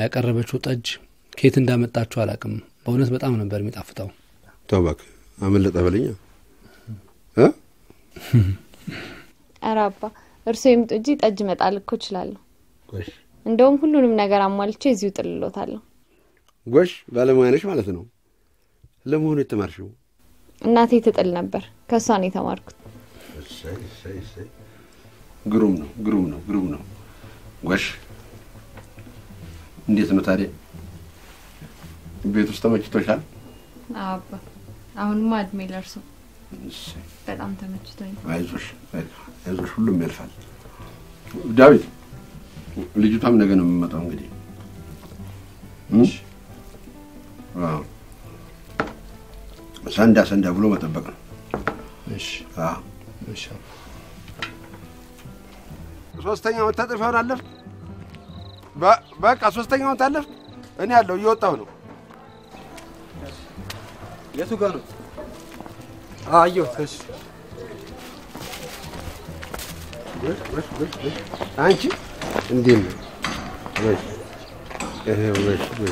ያቀረበችው ጠጅ ከየት እንዳመጣችሁ አላቅም። በእውነት በጣም ነበር የሚጣፍጠው። ተው እባክህ አመለጠ በለኛ እ ኧረ አባ እርስዎ ይምጡ እንጂ ጠጅ መጣል እኮ እችላለሁ። ጎሽ እንደውም ሁሉንም ነገር አሟልቼ እዚሁ ጥልሎታለሁ። ጎሽ ባለሙያ ነሽ ማለት ነው። ለመሆኑ የተማርሽው? እናቴ ትጥል ነበር፣ ከእሷ ነው የተማርኩት። እሰይ እሰይ እሰይ። ግሩም ነው ግሩም ነው ግሩም ነው። ጎሽ እንዴት ነው ታዲያ ቤት ውስጥ ተመችቶሻል? አባ አሁንማ እድሜ ለእርሶ እሰይ በጣም ተመችቶኝ። አይዞሽ አይዞሽ፣ ሁሉም ያልፋል። ዳዊት ልጅቷም ነገ ነው የምመጣው እንግዲህ እም? አዎ። ሰንዳ ሰንዳ ብሎ መጠበቅ ነው። እሺ አዎ። እሺ ሶስተኛውን መታጠፊያውን አለፍ። በ- በቃ ሶስተኛውን ታለፍ። እኔ ያለው እየወጣሁ ነው። የቱ ጋር ነው? አየሁት። እሺ አንቺ እንዴት ነው? ወሽ ይሄ ወሽ ወሽ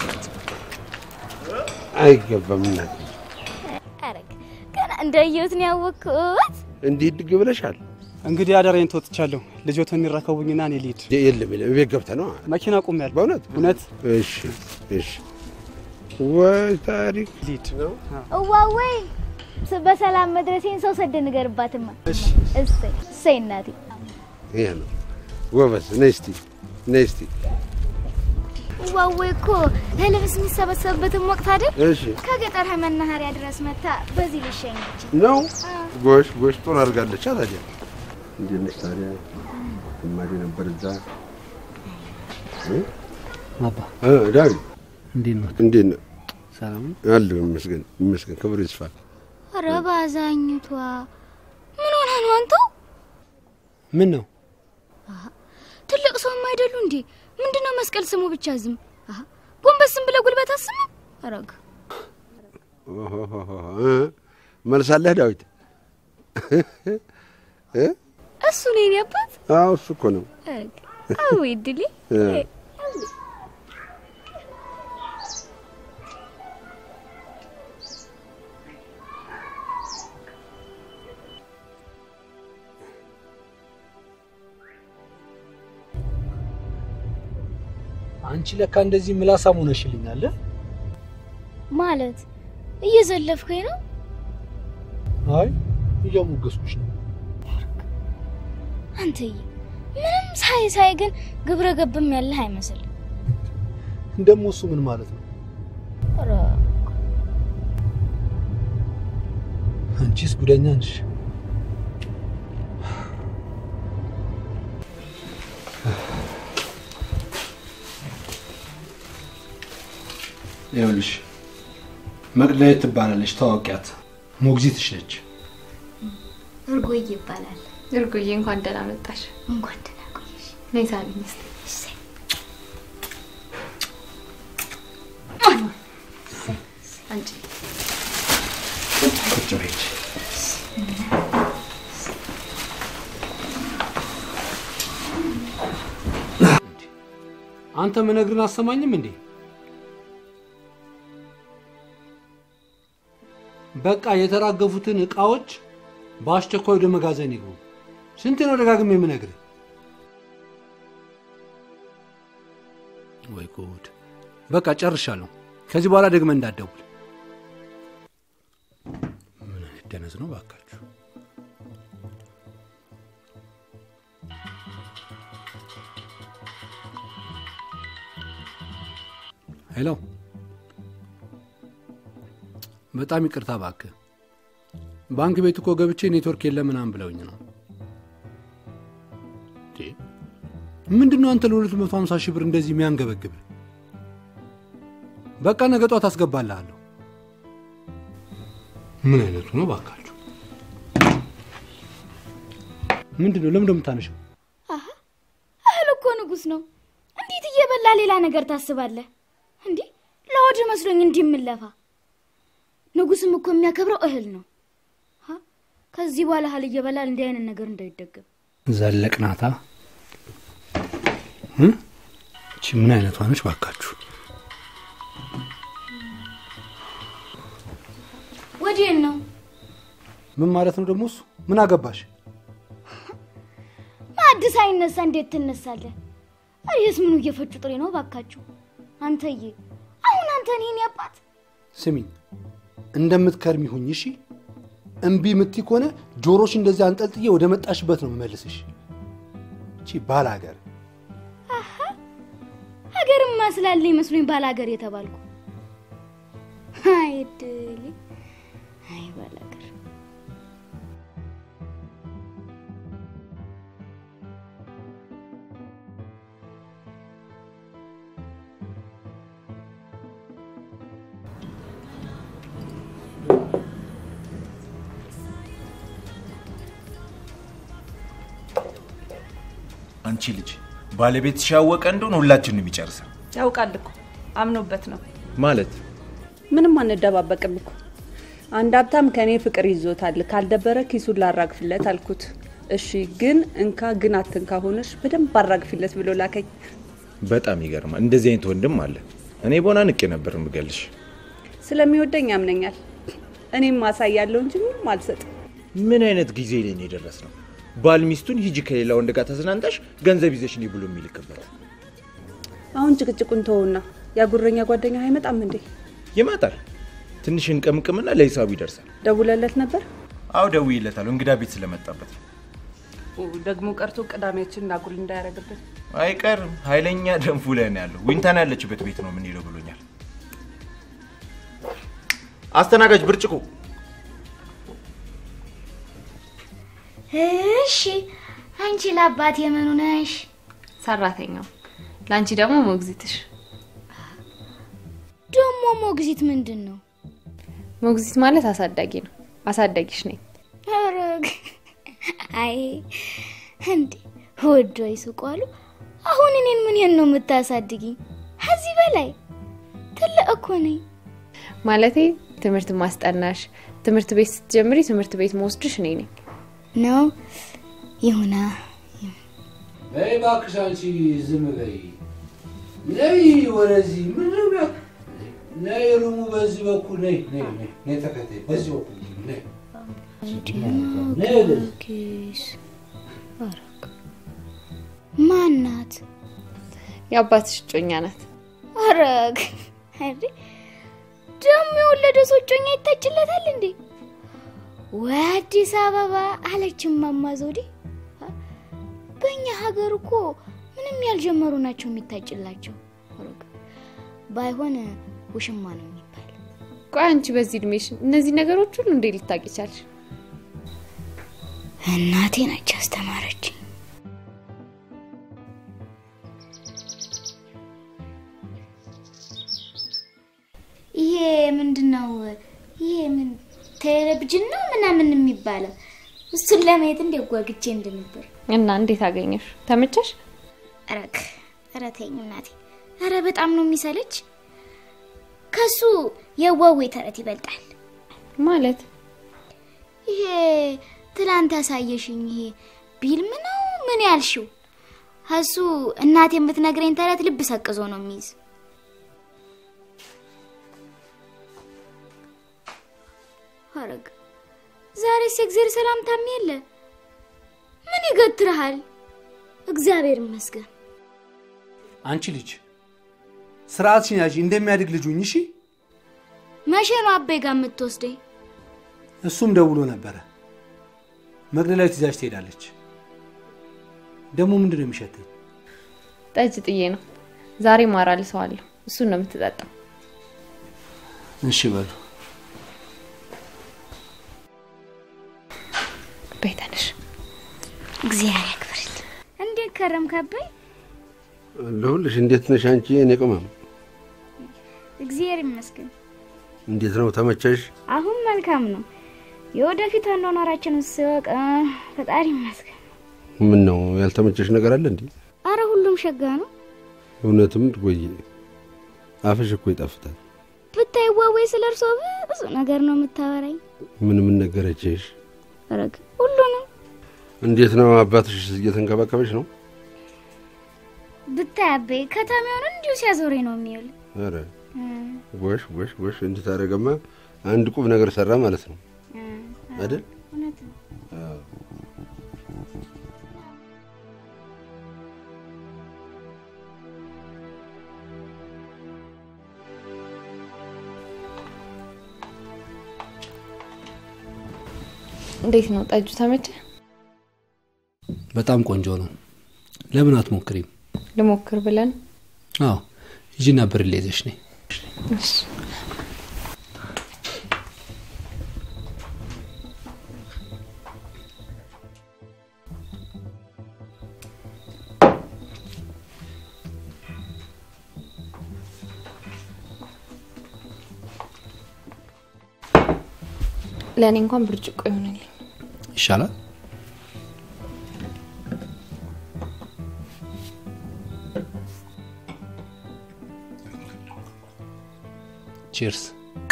አይገባም። እናቴ አረግ ገና እንዳየሁት ነው ያወቅኩት። እንዲህ ድግ ብለሻል። እንግዲህ አደራዬን ተወጥቻለሁ። ልጆትን የሚረከቡኝና እኔ ልሂድ። የለም የለም፣ ቤት ገብተህ ነው መኪና ቆሜያለሁ። በእውነት እውነት እሺ እሺ። ወይ ታሪክ ልሂድ። ነው። እዋወይ በሰላም መድረሴን ሰው ሰደ ንገርባትማ። እሺ እሰይ እሰይ እናቴ ይሄ ነው ጎበዝ። ነይ እስቲ ነይ እስቲ። እዋወይ እኮ እህል ምስ የሚሰበሰብበትም ወቅት አይደል? እሺ ከገጠር መናኸሪያ ድረስ መታ በዚህ ልሸኘች። ነው ጎሽ ጎሽ፣ ጥሩ አድርጋለች። ታዲያ እንዴት ነሽ ታዲያ? እማዴ ነበር እዛ እ? አባ እ ዳዊት እንዴት ነው? እንዴት ነው? ሰላም ነው? አለሁ ይመስገን ይመስገን፣ ክብሩ ይስፋ። ኧረ ባዛኝቷ ምን ሆነ ነው አንተ? ምን ነው? ትልቅ ሰውም አይደሉ እንዴ? ምንድነው መስቀል ስሙ ብቻ ዝም አሀ፣ ጎንበስም ብለህ ጉልበት አስሙ። አረግ ኦሆሆሆ፣ እ? መልሳለህ ዳዊት? እ? እሱ ነው የኔ አባት። አዎ እሱ እኮ ነው። አረግ አዎ ይድሊ እ። አንቺ ለካ እንደዚህ ምላሳም ሆነሽልኛል። ማለት እየዘለፍከኝ ነው? አይ እየሞገስኩሽ ነው። አንተዬ ምንም ሳይ ሳይ ግን ግብረ ገብም ያለህ አይመስል። ደግሞ እሱ ምን ማለት ነው? አንቺስ ጉደኛ ነሽ። ይኸውልሽ መቅደላዊት ትባላለች፣ ታዋቂያት ሞግዚትሽ ነች። እርጎዬ ይባላል። እርጉዬ እንኳን ደህና መጣሽ። እንኳን ደህና ቆየሽ። ነይ ሳሚኝ እስኪ። እሰይ አንቺ ቁጭ በይ እንጂ። አንተ ምነግርን አሰማኝም እንዴ? በቃ የተራገፉትን እቃዎች በአስቸኳይ ወደ መጋዘን ይግቡ። ስንት ነው ደጋግሜ የምነግርህ? ወይ ጉድ! በቃ ጨርሻለሁ። ከዚህ በኋላ ደግመህ እንዳትደውል። ምን አይነት ደነዝ ነው ባካችሁ! ሄሎ፣ በጣም ይቅርታ እባክህ። ባንክ ቤት እኮ ገብቼ ኔትወርክ የለም ምናምን ብለውኝ ነው። ምንድን ነው አንተ ለሁለት መቶ ሀምሳ ሺህ ብር እንደዚህ የሚያንገበግብ? በቃ ነገ ጧት አስገባልሃለሁ። ምን አይነቱ ነው ባካችሁ? ምንድን ነው ለምን እንደምታነሸው? እህል እኮ ንጉስ ነው። እንዴት እየበላ ሌላ ነገር ታስባለህ? እንዲህ ለወድ መስሎኝ እንዲህ የምለፋ ንጉስም እኮ የሚያከብረው እህል ነው። ሀ? ከዚህ በኋላ እህል እየበላ እንዲህ አይነት ነገር እንዳይደገም። ዘለቅናታ እቺ ምን አይነቷ ነች ባካችሁ? ወዴን ነው ምን ማለት ነው ደግሞ እሱ? ምን አገባሽ? ማዕድ ሳይነሳ እንዴት ትነሳለህ? አሬስ ምኑ እየፈጩ ጥሬ ነው ባካችሁ። አንተዬ አሁን አንተ እኔን ያባት ስሚኝ፣ እንደምትከርሚ ሁኝ እሺ። እምቢ ምትይ ከሆነ ጆሮሽ እንደዚህ አንጠልጥዬ ወደ መጣሽበት ነው የምመልስሽ። እቺ ባል ሀገር ሀገርማ ስላለ ይመስሉኝ ባል ሀገር የተባልኩ። አይ እድሌ፣ አይ ባል ሀገር። አንቺ ልጅ ባለቤትሽ ያወቀ እንደሆነ ሁላችንም ይጨርሳል ያውቃል እኮ አምኖበት ነው። ማለት ምንም አንደባበቅም እኮ አንድ ሀብታም ከእኔ ፍቅር ይዞታል፣ ካልደበረ ኪሱን ላራግፍለት አልኩት። እሺ ግን እንካ ግን አትንካ ሆነሽ በደንብ አራግፊለት ብሎ ላከኝ። በጣም ይገርማል። እንደዚህ አይነት ወንድም አለ። እኔ ቦና ንቄ ነበር ምገልሽ። ስለሚወደኝ ያምነኛል። እኔም ማሳያለሁ እንጂ ምንም አልሰጥም። ምን አይነት ጊዜ ላይ ነው የደረስ ነው? ባል ሚስቱን ሂጂ ከሌላ ወንድ ጋር ተዝናንተሽ ገንዘብ ይዘሽ ነይ ብሎ የሚልክበት አሁን ጭቅጭቁን ተወውና ያጉረኛ ጓደኛ አይመጣም እንዴ? ይመጣል። ትንሽ እንቅምቅምና ለሂሳቡ ይደርሳል። ደውለለት ነበር? አዎ ደውዬለታለሁ። እንግዳ ቤት ስለመጣበት ነው። ደግሞ ቀርቶ ቅዳሜያችን እናጉል እንዳያደርግብን። አይቀርም። ኃይለኛ ደንፉ ላይ ነው ያለው። ዊንታን ያለችበት ቤት ነው የምንሄደው ብሎኛል። አስተናጋጅ ብርጭቆ እሺ አንቺ ለአባት የምኑ ነሽ? ሰራተኛው፣ ለአንቺ ደግሞ ሞግዚትሽ። ደግሞ ሞግዚት ምንድን ነው? ሞግዚት ማለት አሳዳጊ ነው። አሳዳጊሽ ነኝ። ኧረ አይ እንዴ ወዶ ይስቋሉ። አሁን እኔን ምን ነው የምታሳድጊኝ? ከዚህ በላይ ትልቅ እኮ ነኝ። ማለቴ ትምህርት ማስጠናሽ፣ ትምህርት ቤት ስትጀምሪ ትምህርት ቤት መወስድሽ እኔ ነኝ። ነው ይሁና። በይ እባክሽ አንቺ ዝም በይ። ነይ ወደዚህ ምንድን ነው? ነይ ሩሙ በዚህ በኩል ነይ ነይ ነይ ነይ ተከታይ በዚህ በኩል ነይ ነይ ወደዚህ ኪስ አረግ ማናት? የአባትሽ እጮኛ ናት። አረግ እንዴ ደግሞ የወለደ ሰው እጮኛ ይታጭለታል እንዴ? ወይ አዲስ አበባ አለች እማማ ዘውዴ። በእኛ ሀገር እኮ ምንም ያልጀመሩ ናቸው የሚታጭላቸው። አረግ ባይሆን ውሽማ ነው የሚባል። ቆይ አንቺ በዚህ እድሜሽ እነዚህ ነገሮች ሁሉ እንዴት ልታውቂ ቻልሽ? እናቴ ናች ያስተማረችኝ። ይሄ ምንድን ነው? ይሄ ምን ቴሌቪዥን ነው ምናምን የሚባለው? እሱን ለማየት እንዴት ጓግቼ እንደነበር። እና እንዴት አገኘሽ? ተመቸሽ? ረክ ኧረ ተይኝ እናቴ። ኧረ በጣም ነው የሚሰለች። ከሱ የዋዌ ተረት ይበልጣል። ማለት ይሄ ትላንት ያሳየሽኝ ይሄ ቢልም ነው ምን ያልሽው? እሱ እናቴ የምትነግረኝ ተረት ልብ ሰቅዞ ነው የሚይዝ። አረግ ዛሬስ የእግዜር ሰላምታም የለ። ምን ይገትርሃል? እግዚአብሔር ይመስገን። አንቺ ልጅ ስርዓትሽን ያዢ፣ እንደሚያድግ ልጅ ሁኝ እሺ። መቼ ነው አቤ ጋር የምትወስደኝ? እሱም ደውሎ ነበረ። መግደላዊት ይዛሽ ትሄዳለች። ደግሞ ምንድን ነው የሚሸተኝ? ጠጅ ጥዬ ነው ዛሬ ማራል ሰው አለሁ። እሱን ነው የምትጠጣው። እሺ በሉ ቤተንሽ እግዚአብሔር ያክብርል። እንዴት ከረምክ አባይ? አለሁልሽ። እንዴት ነሽ አንቺ? እኔ ቅመም እግዚአብሔር ይመስገን። እንዴት ነው ተመቸሽ? አሁን መልካም ነው። የወደፊት አኗኗራችንን ስወቅ እ፣ ፈጣሪ ይመስገን። ምን ነው ያልተመቸሽ ነገር አለ እንዴ? አረ ሁሉም ሸጋ ነው። እውነትም ትጎዬ አፍሽ እኮ ይጣፍጣል። ብታይ ዋዌ ስለ እርሶ ብዙ ነገር ነው የምታወራኝ። ምን ምን ነገረችሽ? ረግ ሁሉንም እንዴት ነው አባትሽ እየተንከባከበሽ ነው? ብታይ አቤ ከተማውን እንዲሁ ሲያዞረኝ ነው የሚውል። ኧረ ጎሽ ጎሽ ጎሽ እንዲህ ታደርገማ አንድ ቁም ነገር ሰራ ማለት ነው አይደል? እውነት ነው። እንዴት ነው ጠጁ? ተመቸ? በጣም ቆንጆ ነው። ለምን አትሞክሪም? ልሞክር ብለን አዎ ሂጂና ብርሌ ይዘሽ ነይ። ለእኔ እንኳን ብርጭቆ ይሆንልኝ። ይሻላል። ቺርስ።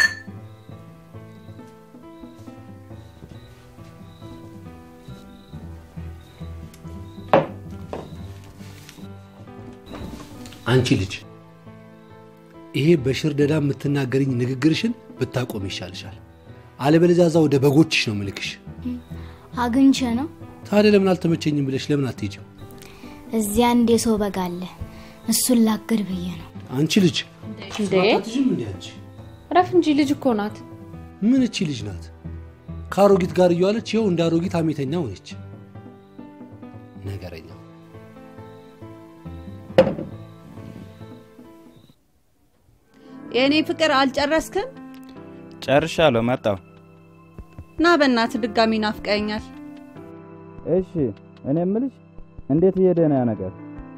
አንቺ ልጅ ይሄ በሽርደዳ የምትናገርኝ ንግግርሽን ብታቆም ይሻልሻል። አለበለዚያ እዛ ወደ በጎችሽ ነው ምልክሽ። አግኝቼ ነው ታዲያ ለምን አልተመቸኝም ብለሽ ለምን አትሄጂም? እዚያ አንድ የሰው በግ አለ። እሱን ላግድ ብዬ ነው። አንቺ ልጅ እንዴ አትይዥም እንዴ አንቺ? ረፍ እንጂ ልጅ እኮ ናት። ምን እቺ ልጅ ናት? ከአሮጊት ጋር እየዋለች ይኸው እንደ አሮጊት አሜተኛ ሆነች። ነገረኛ የእኔ ፍቅር አልጨረስክም? ጨርሻለሁ፣ መጣሁ። ና በእናት ድጋሚ ናፍቀኛል። እሺ፣ እኔ የምልሽ እንዴት እየሄደ ነው ያ ነገር?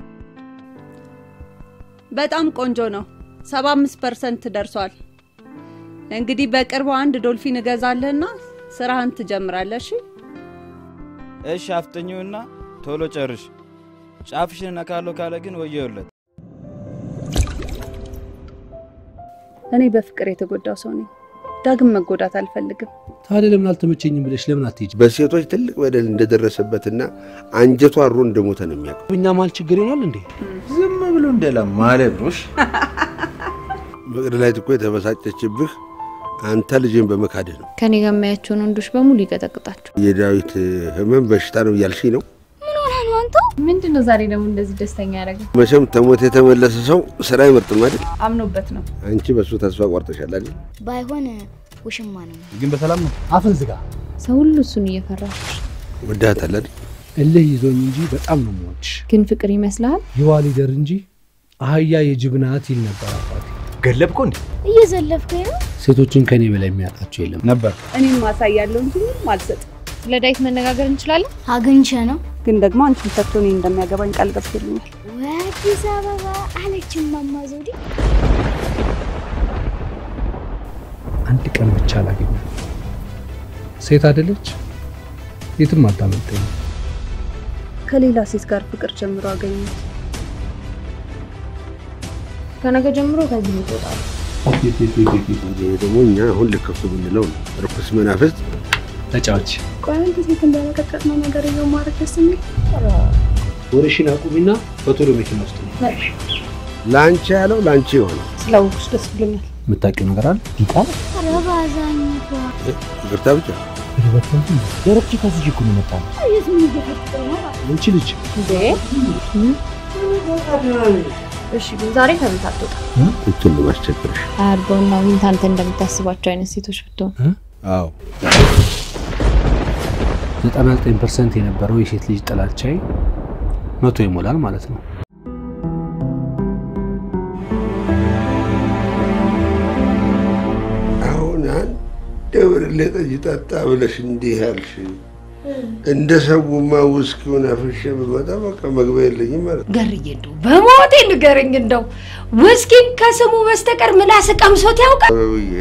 በጣም ቆንጆ ነው። ሰባ አምስት ፐርሰንት ደርሷል። እንግዲህ በቅርቡ አንድ ዶልፊን እገዛለህና ስራህን ትጀምራለህ። እሺ? እሺ፣ አፍጥኚውና ቶሎ ጨርሽ። ጫፍሽን እነካለሁ ካለ ግን ወየውለት። እኔ በፍቅር የተጎዳው ሰው ነኝ። ዳግም መጎዳት አልፈልግም። ታዲያ ለምን አልተመቸኝም ብለሽ ለምን አትሄጂም? በሴቶች ትልቅ በደል እንደደረሰበትና አንጀቷ አሮ እንደሞተ ነው የሚያውቀው። እኛ ማል ችግር ይሆናል እንዴ? ዝም ብሎ እንደለማለት ነው። እሺ? ፍቅር ላይ እኮ የተበሳጨችብህ አንተ ልጅን በመካድህ ነው። ከኔ ጋር የሚያያቸውን ወንዶች በሙሉ ይቀጠቅጣቸው። የዳዊት ህመም በሽታ ነው እያልሽ ነው። ምን ሆነ ነው አንተ? ምንድን ነው ዛሬ ደግሞ እንደዚህ ደስተኛ ያደረገ? መቼም ተሞት የተመለሰ ሰው ስራ አይመርጥም አይደል? አምኖበት ነው። አንቺ በሱ ተስፋ ቆርጠሻል አይደል? ባይሆን ውሽማ ነው። ግን በሰላም ነው? አፍን ዝጋ። ሰው ሁሉ እሱን እየፈራ ወዳታል አይደል? እልህ ይዞኝ እንጂ በጣም ነው የምወድሽ። ግን ፍቅር ይመስልሃል? ይዋ ሊደር እንጂ አህያ የጅብ ናት ይል ነበር አባቴ። ገለብኮ እንዴ? እየዘለፍከኝ ነው? ሴቶችን ከኔ በላይ የሚያውቃቸው የለም። ነበር እኔም ማሳያለሁ እንጂ ምንም አልሰጥም። ስለ ዳዊት መነጋገር እንችላለን? አግኝቼ ነው። ግን ደግሞ አንቺን ፈቶ እኔን እንደሚያገባኝ ቃል ገብቶልኛል። ወይ አዲስ አበባ አለች እማማ ዘውዴ። አንድ ቀን ብቻ አላገኘ ሴት አይደለች የትም አታመልጠኝ። ከሌላ ሴት ጋር ፍቅር ጀምሮ አገኘሁት። ከነገ ጀምሮ ከዚህ ይወጣል። ይሄ ደግሞ እኛ አሁን ልከፍቱ ብንለው ነው። ርኩስ መናፍስት ተጫዋች ቆይ አንተ ሴት እንዳለቀቀጥ ነው ነገር እየው ማድረግ ደስ የሚል ወሬሽን አቁሚና በቶሎ መኪና ውስጥ ነው ለአንቺ ያለው ለአንቺ የሆነው ስላወኩሽ ደስ ብሎኛል። የምታውቂው ነገር አለ ዲቃላ ኧረ ባዛኝቷ ይቅርታ ብቻ ደረብቺ ከዚህ እኮ ነው የመጣው። የት ምን እየፈጠረ ነው? አንቺ ልጅ እንዴ እሺ፣ ግን ዛሬ ከቤት አትወጣ። እችን ለማስቸግርሽ አያርገውና ምን አንተ እንደምታስባቸው አይነት ሴቶች ብትሆን አዎ 99 ፐርሰንት የነበረው የሴት ልጅ ጥላቻዬ መቶ ይሞላል ማለት ነው። አሁን አንድ ብርሌ ጠጅ ጠጣ ብለሽ እንዲህ ያልሽ እንደ ሰውማ ውስኪውን አፍሼ ብመጣ በቃ መግቢያ የለኝም ማለት ነው። ገርዬ እንደው በሞቴ ንገረኝ፣ እንደው ውስኪን ከስሙ በስተቀር ምላስ ቀምሶት ያውቃል? አበብዬ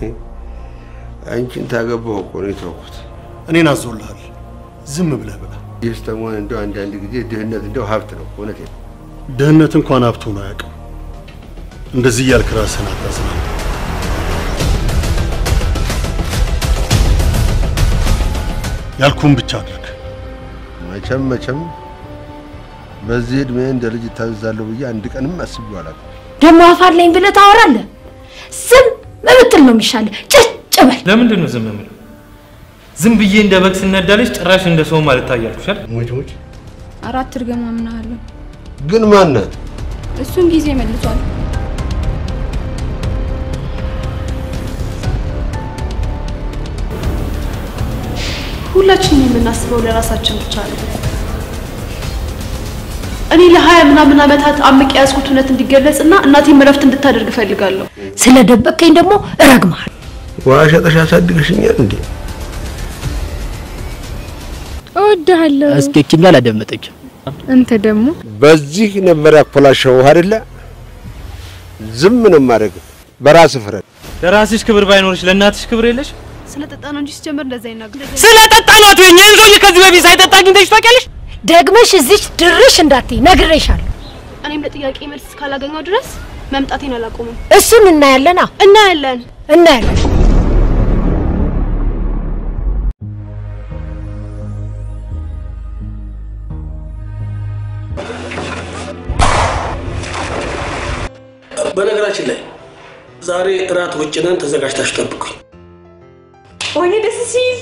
አንቺን ታገባሁ እኮ ነው የተውኩት። እኔን አዞልሃል። ዝም ብለህ ብላ። ይህስ ተሞን እንደው አንዳንድ ጊዜ ድህነት እንደው ሀብት ነው። እውነቴን ነው። ድህነት እንኳን ሀብቱን አያውቅም። እንደዚህ እያልክ ራስህን አታዝናና። ያልኩህን ብቻ አድርግ። መቼም መቼም በዚህ ዕድሜ እንደ ልጅ እታዘዛለሁ ብዬ አንድ ቀንም አስቤው አላውቅም። ደግሞ አፋለኝ ብለህ ታወራለህ። ዝም ብትል ነው የሚሻልህ። ጭጭ በል። ለምንድን ነው ዝም የምለው? ዝም ብዬ እንደ በግ ስነዳለች ጭራሽ እንደ ሰው ማለት ታያልኩሻል። ሞች ሞች አራት እርግማ ምናለሁ። ግን ማናት? እሱን ጊዜ መልሷል። ሁላችንም የምናስበው ለራሳችን ብቻ ነው። እኔ ለሀያ ምናምን ዓመታት አምቄ የያዝኩት እውነት እንዲገለጽና እናቴም እረፍት እንድታደርግ እፈልጋለሁ። ስለደበቅከኝ ደግሞ እረግምሃለሁ። ውሃ ሸጠሽ አሳድገሽኛል እንዴ? እወድሃለሁ። አስኬችኝ አላደመጠችም። አንተ ደግሞ በዚህ ነበር ያኮላሸው አይደለ? ዝም ነው ማድረግ። በራስ ፍረድ። ለራስሽ ክብር ባይኖርሽ ለእናትሽ ክብር የለሽ? ስለጠጣ ነው እንጂ ሲጀምር እንደዛ ይናገር። ስለጠጣ ነው አትበይኝ። ይህን ሰውዬ ከዚህ በፊት ሳይጠጣ አግኝተሽ ታውቂያለሽ? ደግመሽ እዚች ድርሽ እንዳትይ ነግሬሻለሁ። እኔም ለጥያቄ መልስ እስካላገኘው ድረስ መምጣቴን አላቆምም። እሱን እናያለና እናያለን እናያለን። በነገራችን ላይ ዛሬ እራት ውጭ ነን፣ ተዘጋጅታችሁ ጠብቁኝ። ወይኔ ደስ ሲል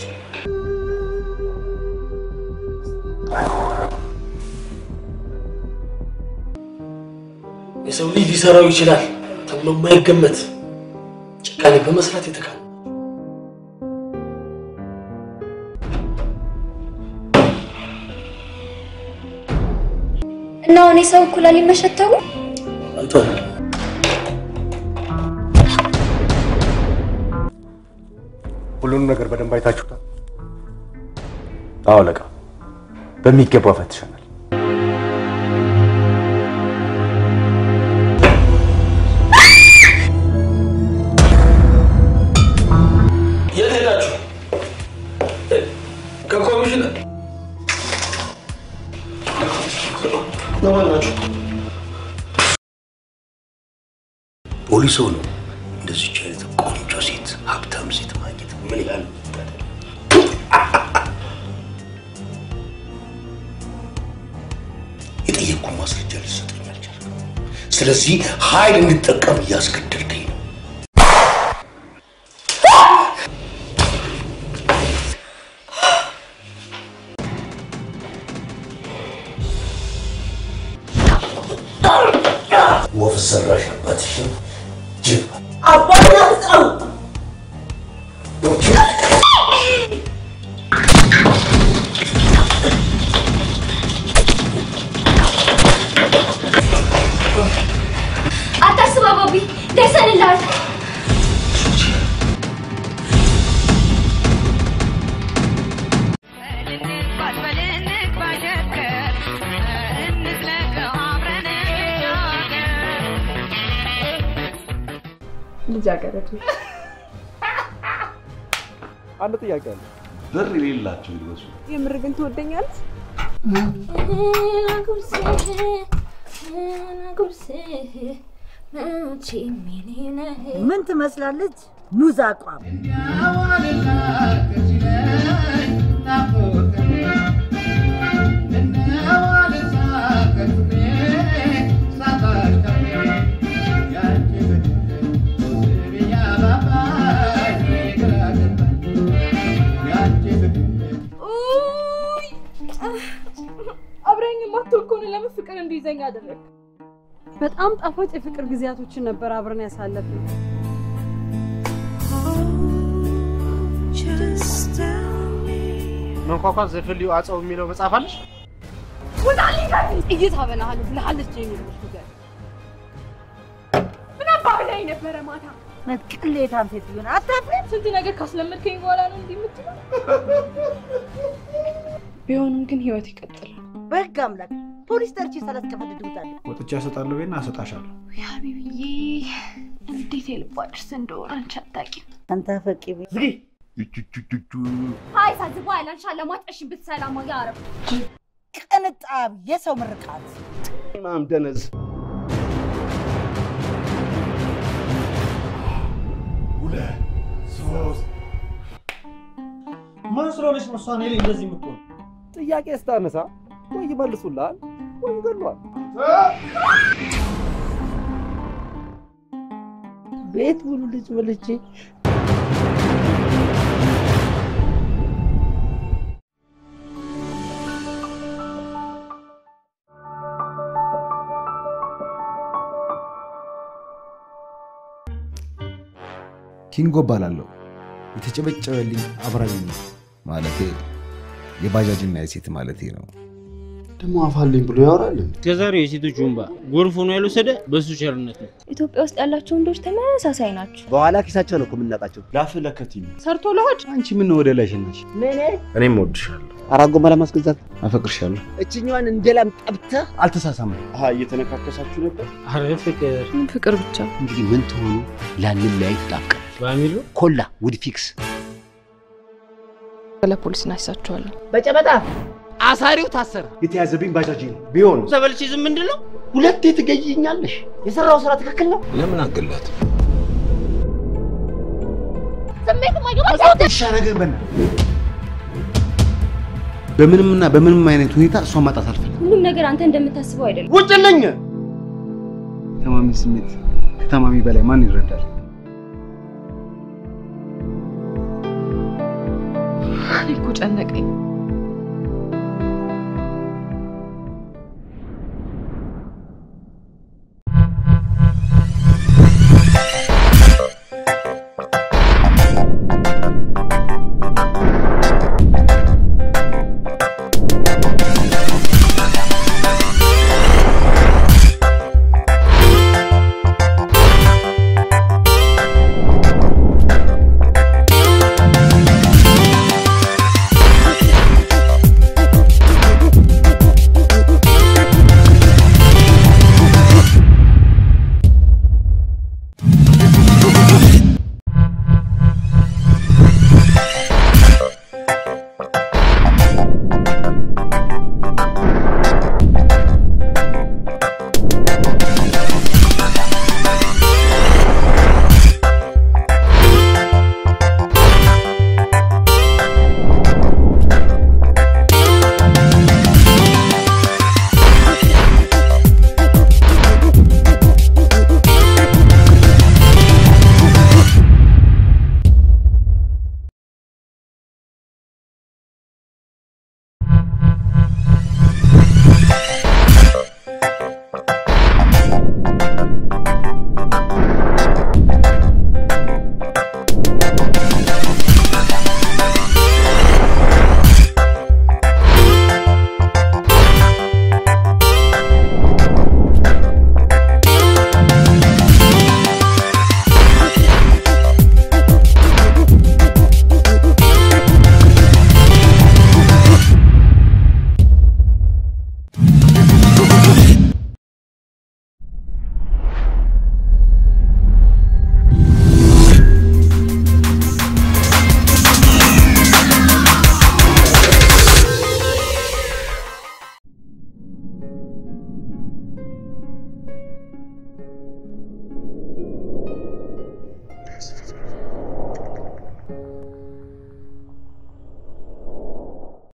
የሰው ልጅ ሊሰራው ይችላል ተብሎ የማይገመት ጭካኔ በመስራት የተካነ እና አሁን የሰው ኩላሊት መሸተው አንተ ሁሉንም ነገር በደንብ አይታችሁታል? አዎ አለቃ፣ በሚገባ ፈትሸናል። የት ሄዳችሁ? ከኮሚሽነር ለማን ናችሁ? ፖሊስ ሆኖ እንደዚች አይነት ቆንጆ ሴት ሀብታም ሴት ማግኘት ምን ያህል የጠየቅኩ ማስረጃ ልትሰጠኝ አልቻልክም። ስለዚህ ኃይል እንድጠቀም እያስገደድከኝ ነው። ወፍ ሰራሽ አባትሽን ጅብ አባናስቀው አታስብ አባቢ፣ ደርሰንልሃል። ልጃገረድ አንድ ጥያቄ አለ። ብር የሌላቸው ይመስሉ የምር ግን ትወደኛለች? ምን ትመስላለች? ሙዝ አቋም አብረኝ የማትወል ከሆነ ለምን ፍቅር እንዲይዘኝ አደረግ? በጣም ጣፋጭ የፍቅር ጊዜያቶችን ነበር አብረን ያሳለፍነው። መንኳኳት ዘፍልዩ አጸው የሚለው መጽሐፍ አለሽ? ውጣልኝ ከዚህ! ጥይት አበላሃለሁ ብለሃለች ጄኒ ብለሽ ንገሪው። ምን አባ ብላኝ ነበረ ማታ? ቅሌታም ሴትዮ ናት። አታፍሪም? ስንት ነገር ካስለመድከኝ በኋላ ነው እንዲህ የምትለው? ቢሆንም ግን ህይወት ይቀጥላል። በህግ አምላክ ፖሊስ ጠርቼ ሳላስቀፈድድ ውጣለሁ። ወጥቼ እሰጣለሁ ቤና እሰጣሻለሁ። ሀቢብዬ እንዴት የልቧ ድርስ እንደሆነ አንቺ አታውቂም። አንተ ፈቂ ዝጊ ሀይ ሳዝባ ያላንሻ ለማጠሽ ብትሰላማ ያረብ ቅንጣብ የሰው ምርቃት ማም ደነዝ ሁለት ሶስት ማን ስለሆነች ነው እሷ እኔ ላይ እንደዚህ የምትሆን? ጥያቄ ስታነሳ ወይ ይመልሱልሃል ወይም ገሏል። ቤት ሙሉ ልጅ በልቼ ኪንጎ እባላለሁ። የተጨበጨበልኝ አብራኝ ማለቴ የባጃጅና የሴት ማለቴ ነው። ደግሞ አፋልኝ ብሎ ያወራል። እስከዛሬው የሴቶች ወንባ ጎርፍ ሆኖ ያልወሰደ በሱ ቸርነት ነው። ኢትዮጵያ ውስጥ ያላቸው ወንዶች ተመሳሳይ ናቸው። በኋላ ኪሳቸው ነው እኮ የምናጣቸው። ላፍ ለከት ነው። ሰርቶ ለሆድ አንቺ ምን ወደ ላይ ሸናሽ? ምን እኔም እወድሻለሁ፣ አራት ጎማ ለማስገዛት አፈቅርሻለሁ። እችኛዋን እንደ ላም ጠብተህ አልተሳሳምም። አሀ እየተነካከሳችሁ ነበር። አረ ፍቅር ፍቅር ብቻ እንግዲህ ምን ትሆኑ ላንለያይ ጣብቀናል። በሚሉ ኮላ ውድ ፊክስ ለፖሊስ እናሳቸዋለን። በጨበጣ አሳሪው ታሰረ። የተያዘብኝ ባጃጅ ነው። ቢሆን ተበልቼ ዝም ምንድን ነው? ሁለቴ ትገይኛለሽ። የሰራው ስራ ትክክል ነው። ለምን አገላት? ስሜት ማይገባ እሻ ነገር በና በምንምና በምንም አይነት ሁኔታ እሷን ማጣት አልፈልግም። ሁሉም ነገር አንተ እንደምታስበው አይደለም። ውጭልኝ! ታማሚ ስሜት ከታማሚ በላይ ማን ይረዳል? እኔ እኮ ጨነቀኝ።